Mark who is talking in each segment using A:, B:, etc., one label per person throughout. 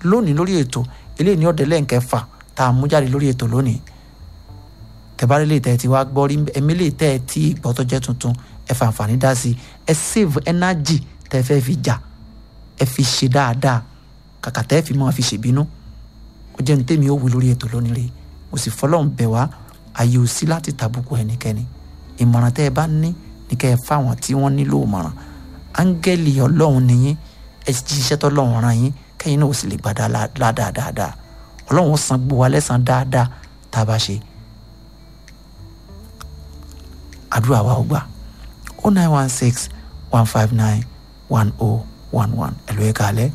A: lónìí lórí ètò eléyìí ní ọ̀dẹ̀ lẹ́ǹkẹfà tá a mú jáde lórí ètò lónìí tẹ̀bárí lè tẹ̀ tí wá gbọ́ rí ẹ̀mí lè tẹ̀ tí ìgbọ́ tó jẹ́ tuntun ẹ fa àǹfààní dá sí ẹ save energy tẹ́ fẹ́ fi jà ẹ fi ṣe dáadáa kàkà tẹ́ fi máa fi ṣèbínú ó jẹ́ ní tèmi ó wí lórí ètò lónìí rí mo sì fọlọ́run bẹ̀ wá àyè ò sí láti tàbùkù ẹnikẹ́ni ìmọ̀ràn tẹ́ ẹ bá ní ní kẹ́ ẹ fáwọn tí wọ́n nílò ìmọ̀ràn áńgẹ́lì ọlọ́run nìyí ẹ ti ṣiṣẹ́ tọ́lọ́run ràn yín kẹ́yìn náà ó sì lè gbàdá ládàá dáadáa ọlọ́run ó san gbogbo wa lẹ́san dáadáa tá a bá ṣe àdúrà wa ó gbà o nine one six one five nine one oh one one ẹ̀lú ẹ̀ka alẹ́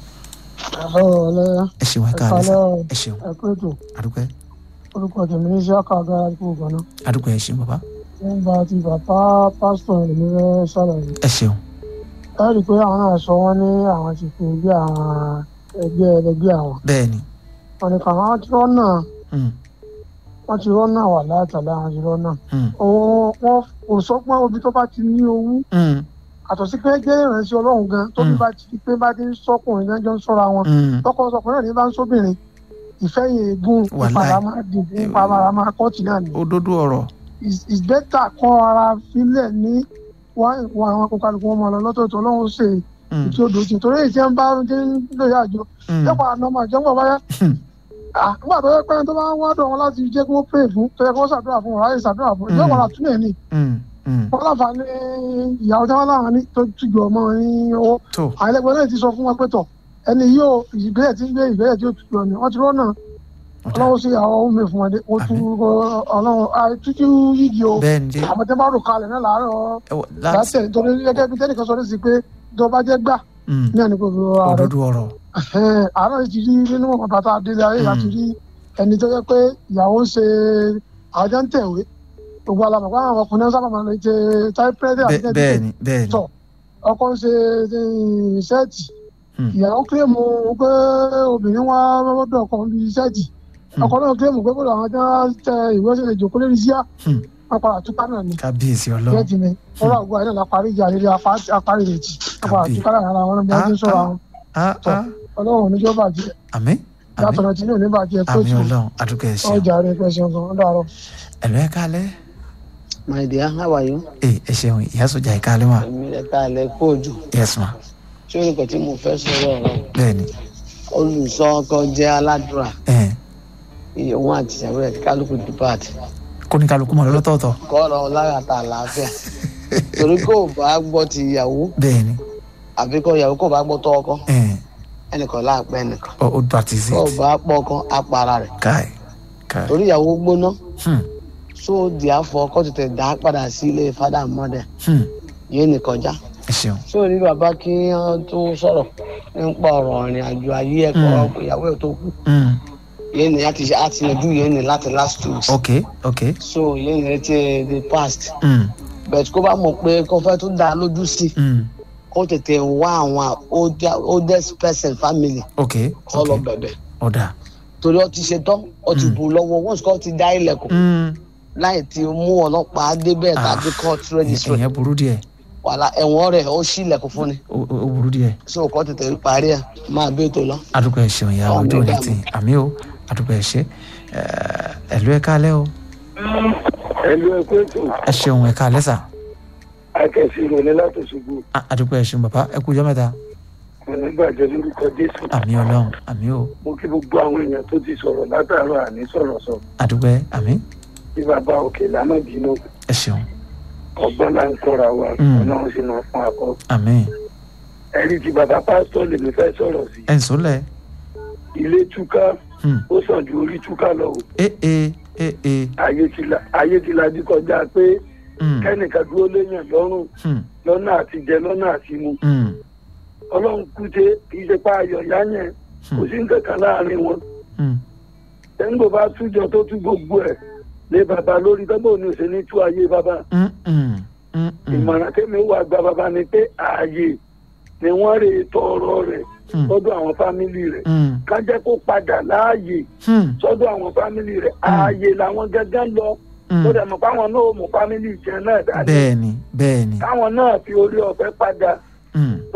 A: ẹ ṣeun ẹ̀ka alẹ́ sá ẹ ṣeun
B: ẹ̀kúrẹ́tò
A: adúpẹ́
B: orúkọ tèmi ní sí ọkọ̀ àgbára àdúgbò gan-an
A: adúpẹ́ ẹ ṣeun bàbá
B: nígbà tí bàbá pásítọ̀ èmi fẹ́ ṣàlàyé
A: ẹ ṣeun
B: ẹ rí i pé àwọn náà sọ wọ́n ní àwọn ti fi bí àwọn ẹgbẹ́ ẹlẹgbẹ́ àwọn
A: bẹ́ẹ̀ ni
B: wọn ni kàwọn wọn ti rọ́nà
A: mm,
B: wọn ti rọ́nà wà látàlá àwọn ti rọ́nà
A: mm,
B: òun wọn kò sọ pé obì tó bá ti ní owó
A: mm,
B: àtọ̀ sí pé jẹ́ ìrìnsẹ̀ ọlọ́run gan tó bí
A: Mm.
B: bá ti di pé bá ti ń sọkùnrin gan jọ ń sọ́ra wọn
A: mm,
B: tọkọ sọkùnrin náà ní bá ń sóbìnrin ìfẹ́ yẹn egun
A: Wàláì.
B: ìpàdà máa dìbò ìpàdà máa kọ́ọ̀tì náà ni
A: òdodo ọ̀rọ̀
B: It's- it's better kọ́ ara filẹ̀ ní wọ́n àwọn akókàlùkù wọn máa lọ lọ́tọ̀ọ̀tọ̀ ọlọ́run ṣe
A: mm,
B: ìtí odò tí torí èyí tí wọ́n bá ti ń lóye àjọ
A: mm,
B: yẹ́pọ̀ àná máa jẹ́ ńgbà báyá
A: Hmm.
B: Ah, nígbà tó yẹ pé tó bá wá dọ̀ wọn láti jẹ́ kí wọ́n pè fún tó yẹ kí wọ́n ṣàdúrà fún wọn láyé ṣàdúrà fún ìjọba
A: Hmm.
B: àtúnyẹ̀ ni
A: mm, mm,
B: wọ́n láǹfààní ìyàwó tí wọ́n láwọn ní tó tùjọ ọmọ ní owó
A: tó
B: àwọn ẹlẹgbẹ́ náà ti sọ fún wọn pé tọ̀ ẹni yóò ìgbésẹ̀ tí ń gbé ìgbésẹ̀ tí ó tùjọ ni wọ́n ti rọ́nà
A: ọ̀dà
B: ọlọ́run sí àwọn ohun mi fún wọn dé ó tú ọlọ́run àìtútù yíyí o
A: bẹ́ẹ̀ ni dé
B: àwọn tẹ́ bá rò kalẹ̀ náà láàárọ̀
A: ẹ wọ láti
B: látẹ̀ nítorí gẹ́gẹ́ bí tẹ́nìkan sọ sí pé tó bá jẹ́ gbà
A: mm,
B: ní ẹni kò fi rọ ààrẹ
A: òdodo ọ̀rọ̀
B: àárọ̀ ti rí nínú ọmọ bàtà délé ayé
A: Mm.
B: láti rí ẹni tó yẹ pé ìyàwó ń ṣe àwọn jẹ́ ń tẹ̀wé gbogbo alamọ̀ pé àwọn ọkùnrin náà sábà máa ń lè ṣe táìpẹ́rẹ́dì àti
A: Bẹ́ẹ̀- bẹ́ẹ̀ ni bẹ́ẹ̀ ni
B: tọ̀ ọkọ ń ṣe ṣẹ́ẹ̀tì
A: Mm.
B: ìyàwó kílèmù pé obìnrin wá lọ́dọ̀ ọkọ ń bí ṣẹ́ẹ̀tì
A: Mm.
B: ọkọ náà kílèmù pé bọ́dọ̀ àwọn tí wọ́n tẹ ìwé ṣe lè jòkó lórí síá
A: Mm.
B: wọn padà túká náà ni
A: kábíyèsí ọlọ́run
B: ṣẹ́ẹ̀tì ni ọ̀rọ̀ àgọ́ àìní la parí ìjà rere apárí rẹ̀ jì wọn padà
A: Kábíyè.
B: túká náà ara wọn bí wọ́n ti ń sọ̀rọ̀ àwọn
A: ah
B: tọ̀.
A: ah
B: ọlọ́run oníjọ́ bàjẹ́
A: àmín àmín
B: yàtọ̀ tí ní òní bàjẹ́ tó
A: àmín
B: tù
A: ọlọ́run adúgbò ẹ ṣeun
B: ọjà rẹ̀ pẹ̀sẹ̀ gan ó dàrọ̀.
A: ẹ̀lú ẹ kálẹ́
C: My dear, how are you?
A: ẹ ẹ ṣeun ìyá sọjà ẹ kálẹ́ mà
C: Èmi rẹ̀ ká lẹ kó ojú.
A: yes ma
C: Ṣé orúkọ tí mo fẹ́ sọ̀rọ̀ ọ̀rọ̀?
A: bẹ́ẹ̀ ni
C: Olùsọ ọkọ jẹ́ aládùúrà.
A: ẹ
C: Iye òun àti ìyàwó rẹ̀ kálukú depart.
A: kó ní kálukú mọ̀ lọ́tọ̀ọ̀tọ̀
C: Kọ́rọ̀ lára ta àlàáfíà. Torí kò bá gbọ́ ti ìyàwó
A: bẹ́ẹ̀ ni
C: àbí kọ́ ìyàwó kò bá gbọ́ tọ́ ọkọ.
A: ẹ
C: Ẹnìkan láàpẹ́ ẹnìkan.
A: ọ ó dàtí sí
C: Kọ́ bá pọ̀ ọkọ apara rẹ̀.
A: káì káì
C: Torí ìyàwó gbóná.
A: hmm,
C: So therefore ọkọ tètè dá padà sí ilé fada mọ́dẹ̀.
A: hmm,
C: Yé ní kọjá.
A: ẹ ṣeun
C: Ṣé o ní bàbá kí wọ́n tó sọ̀rọ̀ nípa ọ̀rọ̀ ìrìn àjò ayé ẹ̀kọ́ ìyàwó ẹ̀ tó kú?
A: hmm,
C: yẹn ni láti ṣe àti yanjú yẹn ni láti last two weeks.
A: ok ok
C: so yẹn ni ti the past
A: hmm,
C: but kó bá mọ̀ pé kó fẹ́ tún dá lójú sí i
A: hmm,
C: kó tètè wá àwọn older- oldest person family
A: ok
C: kó lọ
A: ok
C: bẹ̀bẹ̀
A: ọ̀dà
C: torí ó ti ṣe tán ó ti bù lọ́wọ́ once kó ti dá ilẹ̀kùn
A: hmm,
C: láì ti mú ọlọ́pàá débẹ̀
A: Ah.
C: tàbí court registry
A: ìyẹn burú díẹ̀
C: wàhálà ẹ̀wọ̀n rẹ̀ ó ṣí ilẹ̀kùn fún ni
A: ó ó- ó burú díẹ̀
C: so kó tètè parí ẹ̀ máa bí ètò lọ.
A: adúgbò ẹ ṣeun ìyá
C: Ọmọ
A: ojú òní
C: ìdààmú.
A: tì àmì o adúgbò ẹ ṣe ẹ̀lú ẹ kálẹ́ o
D: ẹlú ẹkọ ètò
A: ẹ ṣeun ẹ kálẹ́ sà
D: akẹ́sì ìrọ̀lẹ́ látòṣogbo
A: Ah, adúgbò ẹ ṣeun bàbá ẹ kú ọjọ́ mẹ́ta
D: onígbàjẹ́ lórúkọ jésù
A: àmì ọlọ́run àmì o
D: mo kí gbogbo àwọn èèyàn tó ti sọ̀rọ̀ látàárọ̀ àní sọ̀rọ̀ sọ
A: adúgbò ẹ àmì
D: bí bàbá òkè lánà bínú
A: ẹ ṣeun
D: ọgbọ́n là ń kọ́ra wa
A: Mm.
D: ọlọ́run sì máa fún akọ
A: àmì
D: ẹ̀rí ti bàbá pásítọ̀ lèmi fẹ́ sọ̀rọ̀ sí
A: ẹ ń sọlẹ̀
D: ilé túká
A: hmm,
D: ó sàn ju orí túká lọ o
A: ẹ ẹ ẹ ẹ
D: ayé ti la ayé ti la dí kọjá pé
A: hmm,
D: kẹ́nìkan dúró léèyàn lọ́rùn
A: hmm,
D: lọ́nà àti jẹ lọ́nà àti mu
A: hmm,
D: ọlọ́run kúte kì í ṣe pa ayọ̀ yá yẹn kò sí nǹkan kan láàrin wọn
A: hmm,
D: tẹ́ńgbò bá tújọ tó tú gbogbo ẹ̀ lé bàbá lórí tọ́gbọ̀n ní òsè ní tú ayé bàbá
A: hmm, hmm, hmm, hmm,
D: ìmọ̀ràn tẹ́mi wà gba bàbá ni pé ààyè ni wọ́n rè tọrọ rẹ̀
A: hmm,
D: sọ́dọ̀ àwọn fámìlì rẹ̀
A: hmm,
D: ká jẹ́ kó padà láàyè
A: hmm,
D: sọ́dọ̀ àwọn fámìlì rẹ̀ ààyè làwọn gángan lọ
A: hmm.
D: tó dẹ̀ mọ̀ páwọn náà ò mú fámìlì jẹ náà dání
A: bẹ́ẹ̀ni bẹ́ẹ̀ni
D: káwọn náà fi orí ọ̀fẹ́ padà
A: hmm,
D: tó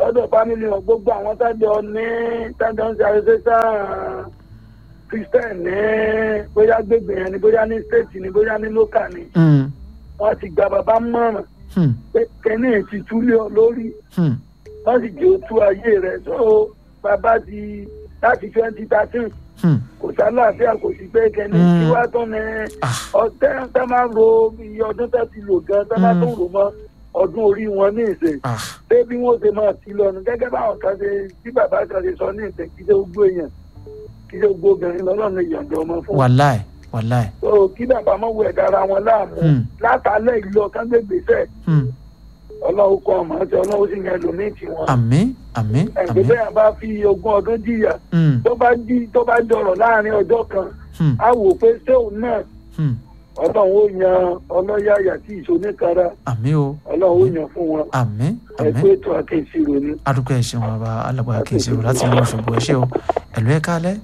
D: lọ́dọ̀ fámìlì wọn gbogbo àwọn tájọ ní tájọ ń ṣe àrẹsẹ́sà christian ní bóyá gbègbè yẹn ni bóyá ní state ni bóyá ní local ni
A: Hmm.
D: wọ́n ti gba bàbá mọ̀ràn
A: Hmm.
D: pé kẹ́ni ti túlé ọ lórí
A: Hmm.
D: wọ́n sì jẹ́ òtú ayé rẹ̀ so bàbá ti láti twenty thirteen
A: Hmm.
D: kò sálàáfíà kò sí pé kẹ́ni
A: Mm.
D: tí wàá tán ni
A: Ah.
D: ọtẹ́ tẹ́ máa ro iye ọdún tẹ́ ti lò gan tẹ́ máa
A: Mm.
D: tó rò mọ́ ọdún orí wọn ní ìsìn
A: Ah.
D: pé bí wọ́n ṣe máa ti lọ́nu gẹ́gẹ́ báwọn kan ṣe tí bàbá kan ṣe sọ ní ìsìn kí ṣe gbogbo èèyàn kí ṣe gbogbo obìnrin lọ́lọ́run ìyànjọ ọmọ fún wọn.
A: wàláì wàláì.
D: so kí bàbá mọ̀ wẹ̀ dára wọn láàmú
A: Hmm.
D: látàlẹ́ ìlú ọ̀kan gbégbèsè
A: Hmm.
D: ọlọ́run kọ́ ọmọ àti ọlọ́run sì yẹn lòmíì tí wọn.
A: àmín àmín
D: ẹgbẹ́
A: àmín.
D: bẹ́ẹ̀ bá fi ogún ọdún jìyà
A: Hmm.
D: tó bá jí tó bá jọrọ̀ láàrin ọjọ́ kan
A: Hmm.
D: á wò pé ṣé òun náà
A: Hmm.
D: ọlọ́run ó yan ọlọ́yàyà tí ìṣoníkara
A: àmín o
D: ọlọ́run ó yan fún wọn
A: àmín àmín.
D: ẹgbẹ́ ètò àkẹ́sìrò ni.
A: adúgbò ẹ ṣeun bàbá alágbára kì í ṣe o láti inú Òṣogbo ẹ ṣe o ẹlò ẹ káalẹ́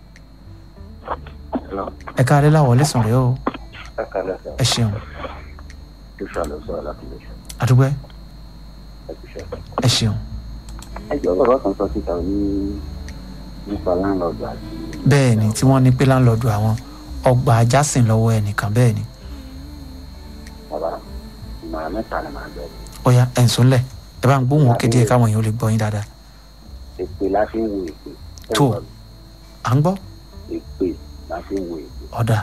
A: ẹ káalẹ́ láwọlé sùn rẹ o ẹ ṣeun adúgbò ẹ ẹ ṣeun
E: ẹjọ bàbá kan sọ síta ní nípa láńlọọdù àti
A: bẹ́ẹ̀ ni tí wọ́n ní pé láńlọ́ọ̀dù àwọn ọgbà ajásìn lọ́wọ́ ẹnìkan bẹ́ẹ̀ ni
E: bàbá ìmọ̀ràn mẹ́ta ni màá bẹ̀rẹ̀
A: ọ̀ya ẹ̀ ń sọ́nlẹ̀ ẹ bá ń gbóhùn òkè díẹ̀ káwọn èèyàn lè gbọ́ yín dáadáa
E: èpè la fi ń wo èpè
A: Tó. à ń gbọ́
E: èpè la fi ń wo èpè
A: ọ̀dà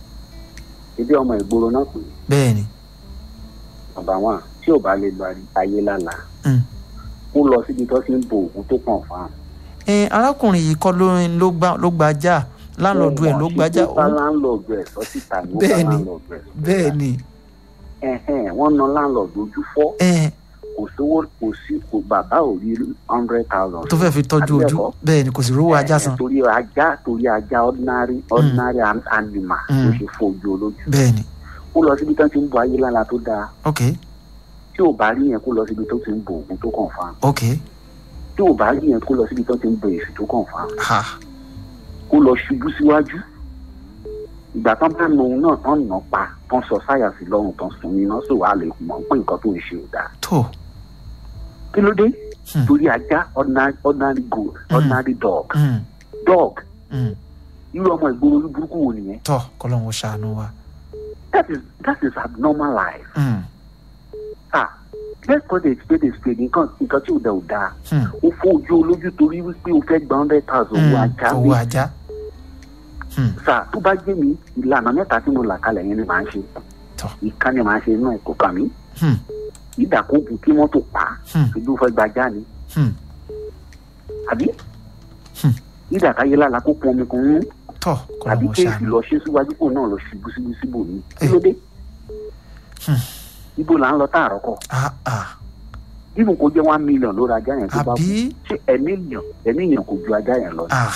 E: ibi ọmọ ìgboro náà pè é
A: bẹ́ẹ̀ ni
E: bàbá wọn tí ò bá lè lọ ayé lálàá
A: Mm.
E: kó lọ síbi tó ti ń bo òògùn tó kàn fáwọn.
A: ẹ arákùnrin yìí kọ́ ló ló gbá ló gbajá láńlọ́ọ̀dù ẹ̀ ló gbajá
E: wọ́n bá
A: òun
E: láńlọ́ọ̀dù ẹ̀ sọ síta ni wọ́n bá
A: Bẹ́ẹ̀ ni.
E: láńlọ́ọ̀dù ẹ̀ sọ síta.
A: bẹ́ẹ̀ ni
E: Ẹ̀hẹ́n, wọ́n na láńlọ́ọ̀dù ojú fọ́
A: ẹ
E: kò sówó kò sí kò bàbá ò rí hundred thousand.
A: tó fẹ́ fi tọ́jú ojú
E: Àbẹ́ẹ̀kọ́?
A: bẹ́ẹ̀ ni kò sì rówó ajá san
E: torí ajá torí ajá ordinary ordinary an- animal ló
A: Mm.
E: ṣe fojú olójú
A: bẹ́ẹ̀ ni
E: kó lọ síbi tó ti ń bo ayé lára tó dáa
A: ok
E: tí ò bá rí yẹn kó lọ síbi tó ti ń bo òògùn tó kàn fáwọn
A: ok
E: tí ò bá rí yẹn kó lọ síbi tó ti ń bo èsì tó kàn fáwọn
A: ha
E: kó lọ ṣubú síwájú ìgbà tán bá nu òun náà tán nà pa tán sọ sáyà sí lọ́rùn tán sun iná sọ wàá lè mọ̀ pé nǹkan tó ń ṣe ò dáa
A: tó
E: kí ló dé
A: Hmm.
E: torí ajá ordinary ordinary goat ordinary dog
A: mm,
E: dog
A: mm,
E: irú ọmọ ìgboro orí burúkú wo nìyẹn
A: tọ́ kọ́lọ́hún ó ṣàánú wa
E: that is that is abnormal life
A: mm,
E: ah let's call it a spade a spade nǹkan nǹkan tí ò dẹ̀ ò dáa
A: mm,
E: ó fojú olójú torí wípé o fẹ́ gba hundred thousand owó
A: mm,
E: ajá
A: owó
E: mi
A: ajá mm,
E: sà tó bá gbé mi ìlànà mẹ́ta tí mo là kalẹ̀ yẹn ni màá ṣe
A: Tọ́.
E: ìkan ni màá ṣe inú ẹ̀ kó kàn mí
A: mm,
E: ìdàkókù kí wọ́n tó pa á
A: mm,
E: ìlú fẹ́ gbajá ni
A: mm,
E: àbí
A: Hmm.
E: ìdàkáyé lára kó pọn omi kan mú
A: tọ́
E: àbí
A: kọ́lọ́hún ó
E: kéèsì
A: ṣàánú
E: lọ ṣe síwájú kó náà lọ ṣubú síbú síbò ní kí
A: Eh.
E: ló dé
A: Hmm.
E: ibo là ń lọ táàrọ̀ kọ
A: ah ah
E: bíbù kó jẹ́ one million lórí ajá yẹn tó bá kú
A: àbí
E: ṣé ẹ̀mí èèyàn ẹ̀mí èèyàn kò ju ajá yẹn lọ
A: ah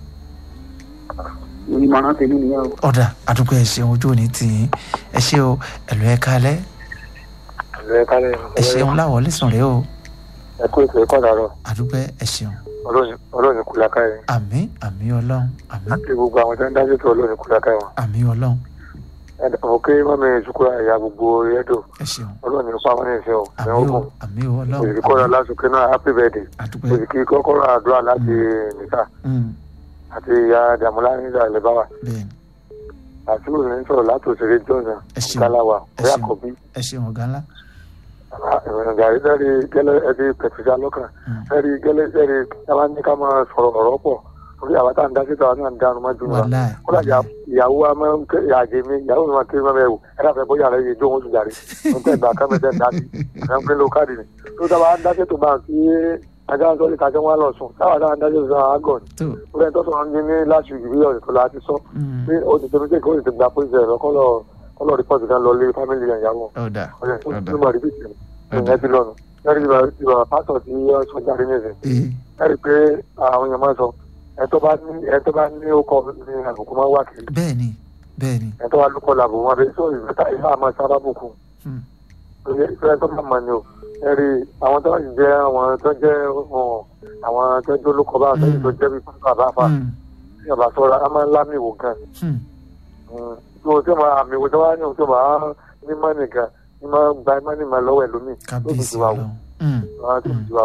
E: ìmọ̀ràn tèmi nìyẹn o.
A: ọ̀dà àdúgbò ẹ̀ ṣeun ojú òní tì í ẹ ṣe o ẹ̀lú ẹ̀ kálẹ̀
F: ẹ kálẹ̀
A: ẹ ṣeun láwọlé sùn rẹ o
F: ẹ kú ètò ẹ̀kọ́ dàrọ̀
A: àdúgbò ẹ̀ ṣeun
F: ọlọ́run kù lákàá yẹn
A: àmì àmì ọlọ́run àmì
F: àti gbogbo àwọn tó ń dájú tó ọlọ́run kù lákàá wọn.
A: àmì ọlọ́run
F: ọ̀kẹ́ mọ́mi ìṣúkúrà ẹ̀yà gbogbo ẹ̀dọ̀
A: ẹ ṣeun
F: ọlọ́run nípa wọn ní ìṣẹ́ o
A: àmì
F: ẹ̀wọ̀n
A: o
F: kù
A: àmì o ọlọ́run
F: òsì kọ́ra lásìkò náà happy birthday
A: àdúgbò
F: òsì kí kọ́kọ́rọ́ àdúrà láti nìta
A: mm,
F: àti ìyá dàmúlá nígbà lẹ́bàwà
A: bẹ́ẹ̀ ni
F: àti òní ń sọ̀rọ̀ láti òṣèré johnson
A: Ẹ ṣeun.
F: kalawa
A: Ẹ
F: ọ̀yà
A: ṣeun.
F: kọ̀bí
A: ẹ ṣeun ọ̀gá ńlá
F: gàrí lẹ́rì gẹ́lẹ́ ẹbí pẹ̀tùsá lọ́kàn
A: Mm.
F: lẹ́rì gẹ́lẹ́ lẹ́rì yàrá ní ká máa sọ̀rọ̀ ọ̀rọ̀ pọ̀ torí àwọn tá à ń dá síta àwọn náà ń dánu mọ́jú wa
A: wàláì
F: kódà ìyá- ìyàwó wa máa ń ké ìyàjẹ mi ìyàwó mi máa ké mọ́mọ́ ẹ̀wò ẹ̀rọ àfẹ́ bóyá rẹ̀ yé jó wọn sùn jàre mo tẹ́ ìgbà kan mẹ́tẹ́ dá sí ẹ̀rọ ń pín ló káàdì ni tó dábàá ń dáṣẹ́ tó bá ń fi ajá ń sọ ní kájọ́ wọn lọ sùn táwọn àdáwọn dáṣẹ́ tó sọ àgọ́ ni
A: tó
F: ó lẹ́yìn tó sọ ní ní láti ìbí ọ̀sẹ̀ tó láti sọ
A: mm,
F: pé ó ti tẹnu tẹ́kọ̀ ó ti gba pọ́ìsì ẹ̀rọ kọ́lọ̀ kọ́lọ̀ rìpọ́tì kan lọ lé fámìlì ìyàwó
A: ọ̀dà
F: ọ̀sẹ̀ tó
A: ọ̀dà
F: ti mọ̀ rìpítì
A: ọ̀dà
F: ìyẹn ti lọ́nu lẹ́yìn ìgbà pásọ̀ tí ó sọ jáde ní ìsìn
A: ee
F: ẹ̀rí pé àwọn èèyàn máa ń sọ ẹ̀ tó bá ní ẹ̀ tó bá ní ó kọ́ ní àbùkù máa ń wá kiri
A: bẹ́ẹ̀ ni bẹ́ẹ̀ ni
F: ẹ̀ tó wá lóko làbò wọn bẹ sọ ìfẹ́ta ìfẹ́ àmọ́ sábà bùkù
A: mm,
F: ìfẹ́ tó bá mọ̀ ni o ẹ̀rí àwọn tó ń jẹ́ àwọn tó jẹ́ ọ̀, àwọn tó jẹ́ olóko bá àtẹ́yìn tó jẹ́ bí pásítọ̀ àbáfà
A: mm,
F: ní ọ̀bà sọ́ra a máa ń lámì wò gan
A: mm,
F: tí o tí o máa àmì wò tó wá ní o tó máa ní mọ́nì gan ní máa gba mọ́nì máa lọ́wọ́ ẹlòmíì
A: kábíyèsí
F: wa wò
A: ọlọ́run mm,
F: máa tó ti wa wò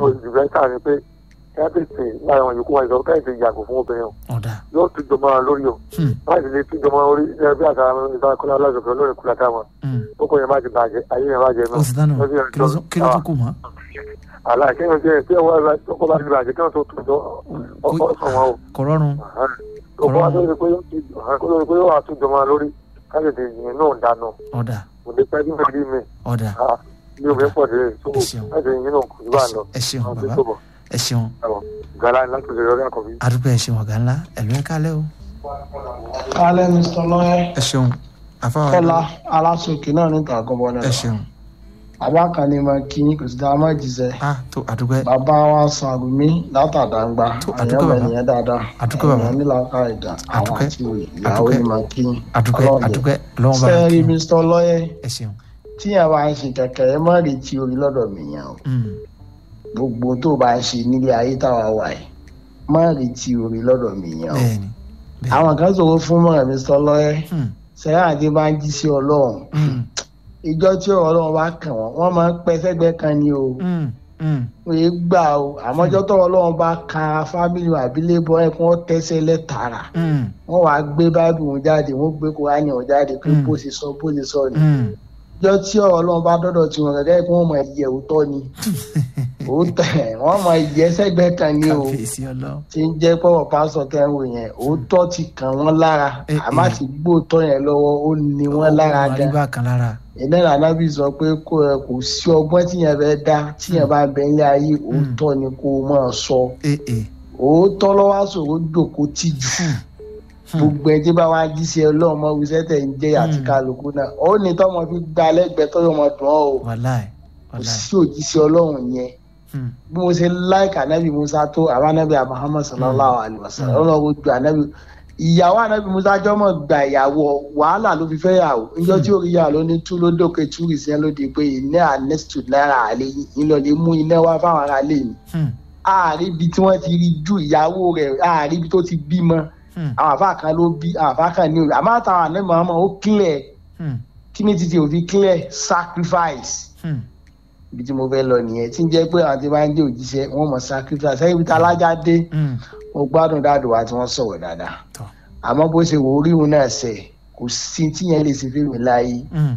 F: tó ìdìbẹ́ta ni pé kẹ́tìtì láàrin àwọn yòókù wọn ìsọ̀rọ̀ kẹ́tìtì yàgò fún obìnrin o
A: ọ̀dà
F: yóò tún jọmọ lórí o
A: Hmm.
F: láti lè tún jọmọ orí ẹbí àtàrà ìsọ̀rọ̀ kọ́lá lọ́sọ̀kọ́ lórí kúlà táwọn
A: Hmm.
F: ó kò yẹn má ti bàjẹ́ ayé yẹn má jẹ
A: ó sì dáná kí ló tún- kí ló tún kù mọ́
F: àlà kéwọn jẹ kí wọn wá ọkọ bá ti bàjẹ́ kí wọn tó tún jọ ọkọ sàn wọn o
A: kò rọrùn
F: ọkọ wa tó ṣe pé yóò tún kó tó ṣe pé yóò wà tún jọmọ lórí káṣíìtì yìnyín náà dáná
A: ọ̀dà
F: kò lè pẹ́ bí mẹ́rin mi
A: ọ̀dà
F: ní omi pọ̀ dé so
A: Ẹ ṣeun.
F: láti yìnyín náà kò sí bá lọ
A: ẹ ṣeun
F: àwọn tó
A: bàbá
F: tó bọ̀
A: ẹ ṣeun
F: gàlá ni láti lè rọrí àkọ́bí.
A: adúgbò ẹ ṣeun ọ̀gá ńlá ẹ̀lú ẹ̀ kálẹ̀ o
G: kálẹ̀ mr lọ́yẹ́
A: ẹ ṣeun àfáwọn
G: kọ́lá alásòkè náà níta àgọ́bọ̀ náà
A: ẹ ṣeun
G: bàbá kan ní ma kí kò sí dáa má jíṣẹ́
A: ah tó àdúgbò ẹ
G: bàbá wa sàrùmí látàdàgbà
A: Tó, àdúgbò
G: àyẹ̀wò
A: bàbá.
G: ènìyàn dáadáa
A: Àdúgbò bàbá.
G: ènìyàn nílò ká ìdá àwọn
A: Àdúgbò.
G: àti ìyàwó
A: Àdúgbò.
G: ní ma kí
A: àdúgbò
G: Ọlọ́run
A: àdúgbò lọ́wọ́ bá
G: sẹ́ẹ̀rì
A: kí
G: mr lọ́yẹ́
A: ẹ ṣeun
G: tíyẹn bá ń ṣe kẹ̀kẹ́ ẹ má retí orí lọ́dọ̀ mi yẹn o
A: Hmm.
G: gbogbo tó bá ń ṣe nílé ayé táwa wà yìí má retí orí lọ́dọ̀ mi yẹn o
A: bẹ́ẹ̀ni bẹ́ẹ̀ni
G: àwọn kan sọ̀rọ̀ fún mọ́ mr lọ́yẹ́
A: Hmm.
G: sẹ́yìn àti bá ń jí sí ọlọ́run
A: Hmm.
G: ìjọ tí ọ̀rọ̀ ọlọ́run bá kàn wọ́n wọ́n máa ń pẹ́ sẹ́gbẹ́ kan ni o
A: Hmm. Hmm.
G: wọ́n yé gbà o àmọ́jọ́ tọ́rọ̀ ọlọ́run bá kan fámìlì àbílẹ̀ bọ́ ẹ̀ kí wọ́n tẹ́sẹ̀ lẹ́tàrà
A: Hmm.
G: wọ́n wàá gbé báìbù wọn jáde wọ́n gbé kúránì wọn jáde pé
A: Mm.
G: bó ṣe sọ bó ṣe sọ ni
A: Hmm.
G: ìjọ tí ọ̀rọ̀ ọlọ́run bá dọ́dọ̀ tí wọn gẹ́gẹ́ kí wọ́n mọ ìyẹ̀ òótọ́ ni òótọ́ ẹ̀ wọ́n mọ ìyẹ́ sẹ́gbẹ́ kan ni o
A: kàfíìsì ọlọ́run
G: tí ń jẹ́ pọ̀wọ̀ pásọ̀ kẹ́hìn yẹn òótọ́ ti kàn wọ́n lára
A: Eh,
G: àmọ́
A: eh.
G: àti gbóòótọ́ yẹn lọ́wọ́ ó ní wọ́n lára gan
A: àríwá kan lára
G: ìnáwó anábì sọ pé kò ẹ kò sí ọgbọ́n tíyẹn fẹ́ dá tíyẹn bá bẹ ilé ayé òótọ́ ni kó o máa sọ
A: ee ee
G: òótọ́ lọ́wọ́ àṣòro jòkó tìjú gbogbo ẹ tí bá wá jí sí ẹ lọ́wọ́ ọmọ wíṣẹ́ tẹ̀ ń jẹ́ àti
A: Hmm.
G: kálukú náà ó ní tọ́mọ fi gba lẹ́gbẹ̀ẹ́ tọ́yọ̀ ọmọ dùn ọ́ o
A: wàláì
G: kò
A: wàláì
G: sí òjíṣẹ́ ọlọ́run yẹn
A: Hmm.
G: bí mo ṣe láìka anábì musa tó àwọn anábì muhammad sallallahu alayhi wa sallam
A: Hmm.
G: ọlọ́run ojú anábì ìyàwó anábì musa jọmọ gba ìyàwó wàhálà ló fi fẹ́ yàwó níjọ́ tí orí yàrá ló ní tú ló dókè túrì sí ẹ ló di pé iná ànẹ́sítù náírà àlẹ́ yìí ńlọ lè mú iná wá fáwọn ará lè mi
A: Hmm.
G: ààrí ibi tí wọ́n ti rí ju ìyàwó rẹ̀ ààrí ibi tó ti bímọ
A: Hmm.
G: àwọn àfa kan ló bí àwọn àfa kan ní òbí àmọ́ àtàwọn àná muhammad ó clear
A: Hmm.
G: kí ni títí òfin clear sacrifice
A: Hmm.
G: ibi tí mo fẹ́ lọ nìyẹn tí ń jẹ́ pé àwọn tí wọ́n ń jẹ́ òjíṣẹ́ wọ́n mọ̀ sacrifice sẹ́yìn ibi tí alájà dé
A: Hmm.
G: mo gbádùn dáàdù wa tí wọ́n sọ̀rọ̀ dáadáa
A: Tọ́.
G: àmọ́ bó ṣe wò ó rí òun náà sẹ̀ kò sí tí yẹn lè ṣe fún mi láyé
A: Hmm.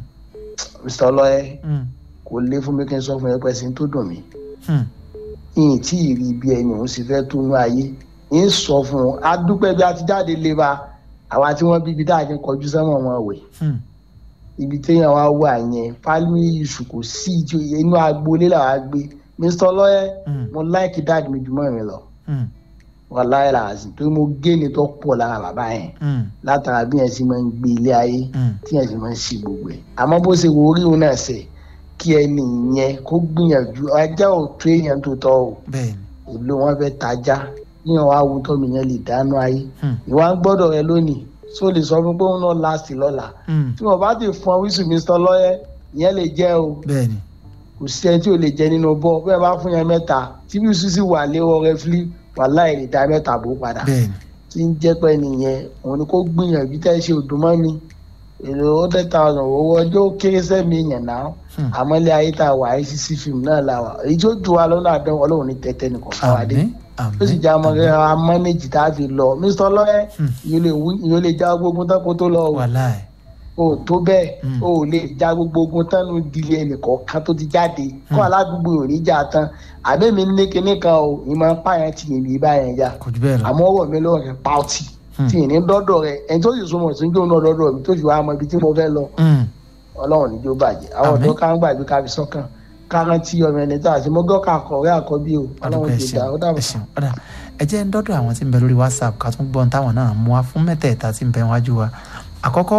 G: mr ọlọ́yẹ
A: Hmm.
G: kò lé fún mi kí n sọ fún yẹn pẹ́ sí tó dùn mí
A: Hmm.
G: yìnyín tí ì rí bí ẹni òun sì fẹ́ tó nú ayé ń sọ fún un adúpẹ́ bí a ti jáde lé ba àwa tí wọ́n bí ibi tá a ti kọjú sẹ́wọ̀n wọn wẹ̀
A: Hmm.
G: ibi téèyàn wá wà yẹn family issue kò sí ìjọ inú agboolé làwa gbé mr ọlọ́yẹ
A: Hmm.
G: mo láìkí dáàdì mi jùmọ̀ mi lọ
A: Hmm.
G: wàláyé làásì torí mo gé ni tó pọ̀ lára bàbá yẹn
A: Hmm.
G: látara bí yẹn sì máa ń gbé ilé ayé
A: Hmm.
G: tí yẹn sì máa ń ṣe gbogbo ẹ̀ àmọ́ bó ṣe wo orí òun náà ṣe kí ẹni yẹn kó gbìyànjú ajá ò tó èèyàn tó tọ́ o
A: bẹ́ẹ̀ni
G: èlò wọn fẹ́ tajá yíyan wá wo tọ́mi yẹn lè dáná ayé
A: Hmm.
G: ìwà ń gbọ́dọ̀ rẹ lónìí tó lè sọ fún pé òun náà láàsì lọ́la
A: Hmm.
G: tí wọn bá ti fún ọ wíṣù mr lọ́yẹ ìyẹn lè jẹ́ o
A: bẹ́ẹ̀ni
G: kò sí ẹni tí ò lè jẹ nínú bọ́ bẹ́ẹ̀ bá fún yẹn mẹ́ta tí bí sísí wà léwọ́ rẹ fílí wàláì lè dá mẹ́ta bó padà
A: bẹ́ẹ̀ni
G: tí ń jẹ́ pé nìyẹn òun ni kó gbìyànjú tẹ́ ṣe òdùnmọ́ mi èrò hundred thousand owó ọjọ́ ó kéré sẹ́mi yẹn náà
A: Hmm.
G: àmọ́ ilé ayé tá a wà ICC fíìmù náà la wà èyí tó ju wa lọ́nà àdán ọlọ́run ní tẹ́tẹ́ nìkan fáwadé
A: àmín àmín
G: ó sì já ọmọ rẹ ra mọ́nẹ́jì tá a fi lọ mr lọ́yẹ́
A: Hmm.
G: ìyó lè já gbogbo ogun tán kó tó lọ o
A: wàláì
G: o tó bẹ́ẹ̀
A: Hmm.
G: o ò lè já gbogbo ogun tán nu ìdílé ẹnìkọ̀ọ̀kan tó ti jáde kó aládùúgbò ò ní já tán àbẹ́mi ní kinní kan o ìmọ̀ pààyàn tì yìí bí báyẹn já
A: kò jù bẹ́ẹ̀ lọ
G: àmọ́ ọwọ́ mi lọ́wọ́ rẹ̀ pàùtì
A: Hmm.
G: tí ì ní dọ́dọ̀ rẹ̀ ẹni tó sì súnmọ́ sí jóun náà dọ́dọ̀ mi tó fi wá mọ ibi tí mo fẹ́ lọ
A: Hmm.
G: ọlọ́run níjó bàjẹ́ àwọn
A: Àmín.
G: ọ̀dọ́ ká ń gbàgbé ká fi sọ́kàn káran tí ọmọ ẹni tó àti mọ́gọ́ ká kọ̀wé àkọ́bí o
A: adúgbò
G: ọlọ́run
A: ẹ
G: ti
A: ṣeun
G: dá ó
A: ẹ
G: dàbọ̀.
A: ṣeun ọ̀dà ẹ jẹ́ ń dọ́dọ̀ àwọn tí ń bẹ lórí whatsapp ká tún gbọ́n táwọn náà mú wa fún mẹ́tẹ̀ẹ̀ta tí ń bẹ wájú wa àkọ́kọ́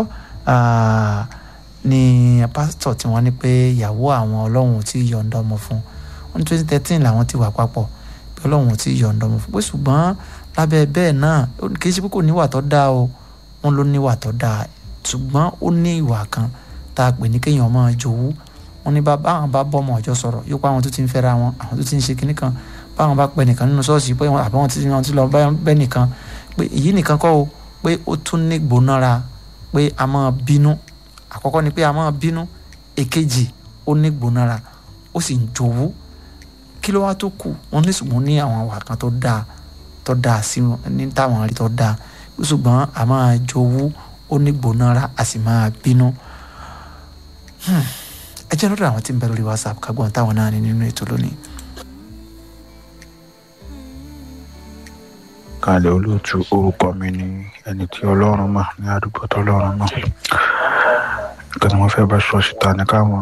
A: ah, ni pásítọ̀ tí wọ́n ní pé ìyàwó àwọn ọlọ́run ò tí ì yọ̀ǹda ọmọ fún wọn ní twenty thirteen làwọn ti wà papọ̀ pé ọlọ́run ò tí ì yọ̀ǹda ọmọ fún pé ṣùgbọ́n lábẹ́ bẹ́ẹ̀ náà ó ní- kì í ṣe pé kò níwà tó dáa o wọn ló níwà tó dáa ṣùgbọ́n ó ní ìwà kan tá a pè ní kéèyàn máa jowú wọn ní bá báwọn bá bọ́ ọmọ ọjọ́ sọ̀rọ̀ yóò pa àwọn tó ti ń fẹ́ra wọn àwọn tó ti ń ṣe kinní kan báwọn bá pẹ nìkan nínú ṣọ́ọ̀ṣì pé wọn àbáwọn tí wọn ti lọ bá bẹ́ nìkan pé èyí nìkan kọ́ o pé ó tún ní gbónára pé a máa bínú àkọ́kọ́ ni pé a máa bínú èkejì ó ní gbónára ó sì ń jowú kí ló wá tó kù wọ́n ní ṣùgbọ́n ní àwọn àwà kan tó dáa tó dáa sí wọn ní táwọn rí tó dáa ṣùgbọ́n a máa jowú ó ní gbónára a sì máa bínú ẹ jẹ́ lọ́dọ̀ àwọn tí ń bẹ lórí whatsapp kágbọ́n táwọn náà ní nínú ètò lónìí.
H: kalẹ̀ olóòtú orúkọ mi ni ẹni tí ọlọ́run mọ̀ ní àdúgbò tó ọlọ́run mọ̀ nǹkan tí wọ́n fẹ́ bá sọ síta ní káwọn.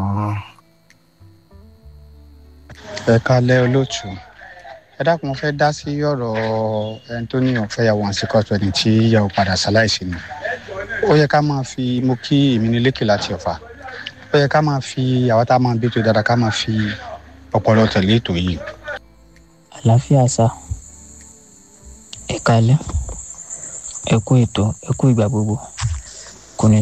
I: ẹ kalẹ̀ olóòtú ẹ dákun mo fẹ́ dá sí ọ̀rọ̀ ẹni tó ní òun fẹ́ yàwó àǹsí kọ́tù ẹni tí yàwó padà ṣaláìsí ni ó yẹ ká máa fi mo kí èmi ní lékè láti ọ̀fà ó yẹ ká máa fi àwọn tá a máa bí tó dáadáa ká máa fi ọpọlọ tẹ̀lé ètò yìí.
J: àlàáfíà sá ẹ kalẹ̀ ẹ kú ètò ẹ kú ìgbà gbogbo